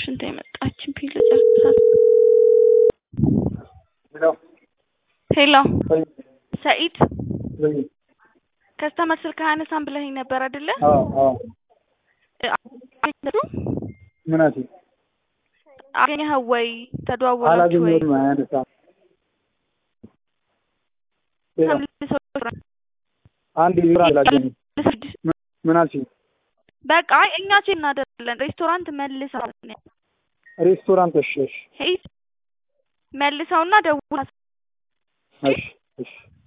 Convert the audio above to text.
ሽንት የመጣችን ፒል ጨርሳት። ሄሎ ሄሎ ወይ ሰኢድ ወይ ከስተመር ስልክ አያነሳም ብለኸኝ ነበር አይደለ? አዎ አዎ አገኘኸው? ምን አልሽኝ? አገኘኸው ወይ ተደዋወላችሁ ወይ? አላገኘሁትም አያነሳም። ሄሎ ተመልሰው አንድ ቢራ አላገኘሁም። ምን አልሽኝ? በቃ አይ እኛ ቼክ እናደርጋለን። ሬስቶራንት መልሰው ሬስቶራንት እሺ እሺ ሄድ መልሰውና ደውል እሺ እሺ